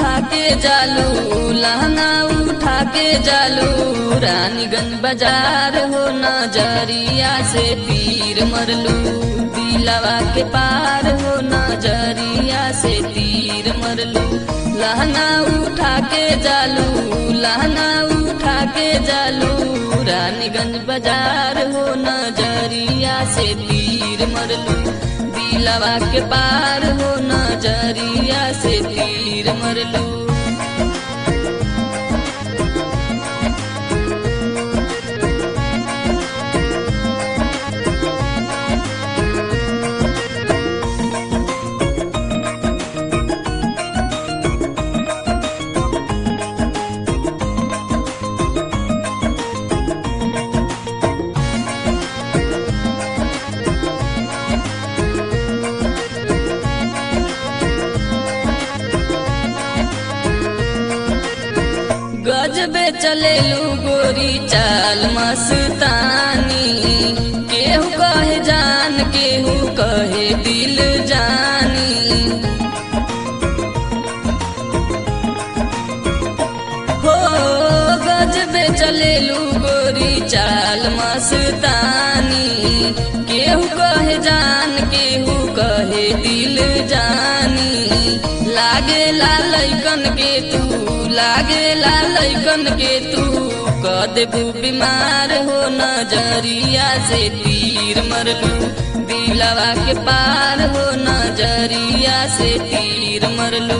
उठा के जालू लहंगा उठा के जालू रानीगंज बाजार हो नजरिया से तीर मरलू दिलवा के पार हो नजरिया से तीर मरलू लहंगा उठा के जालू लहंगा उठा के जालू रानीगंज बाजार हो नजरिया से तीर मरलू दिलवा के पार हो नजरिया से तीर मरलू गजबे चलेलू गोरी चाल मस्तानी केहू कहे जान केहू कहे दिल जानी हो गजबे चलेलू गोरी चाल मस्तानी केहू कहे जान केहू कहे दिल जानी लागे लालैकन के तू लागे लालैकन के तू क देबू बीमार हो नजरिया से तीर मरलू दिलवा के पार हो नजरिया से तीर मरलू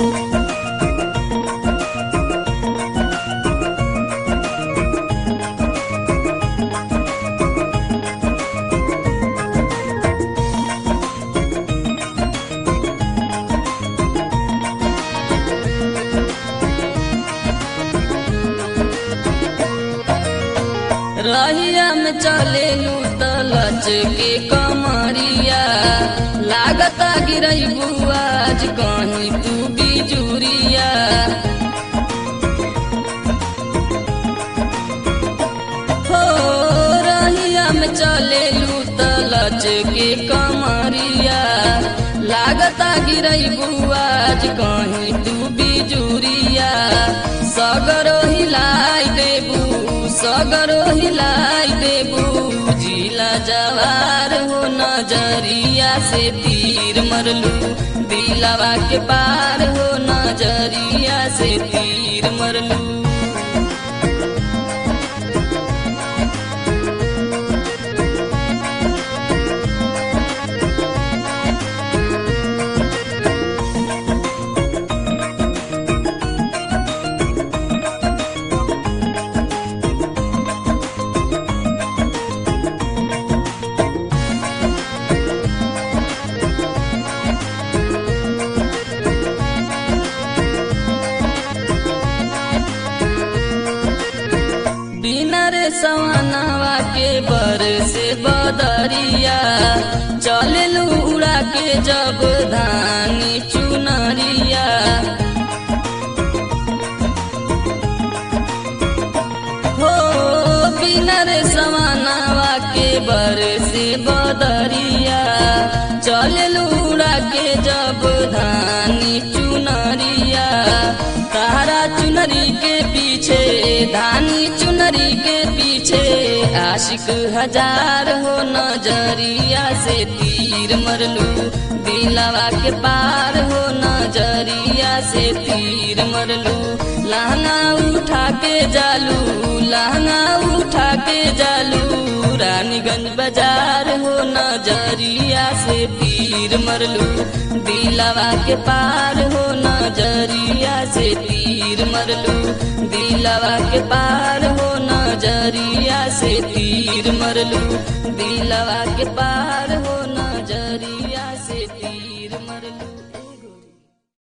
रहिया में चलेलू तलच के कमरिया लागता गिरई बुआज कहीं तू बिजुरिया हो रहिया में चलेलू तलच के कमरिया लागता गिरई बुआज कहीं तू बिजुरिया सगरो हिलाई देबू सगरो हिलाई देबू जिला जवार हो नजरिया से तीर मरलू दिलवा के पार हो नजरिया से तीर मरलू बिनर सवनवा के बर से बदरिया चललू उड़ा के जब धानी चुनरिया हो बिनर सवनवा के बर से बदरिया चललू उड़ा के जब धानी चुनरिया तारा चुनरी के पीछे धानी चुनरी के पीछे आशिक हजार हो नजरिया से तीर मरलू दिलवा के पार हो नजरिया से तीर मरलू लहंगा उठा के जालू लहंगा उठा के जालू रानीगंज बाजार हो नजरिया से तीर मरलू दिलवा के पार हो नजरिया से तीर मरलू दिलवा के पार हो नजरिया से तीर मरलू दिलवा के पार हो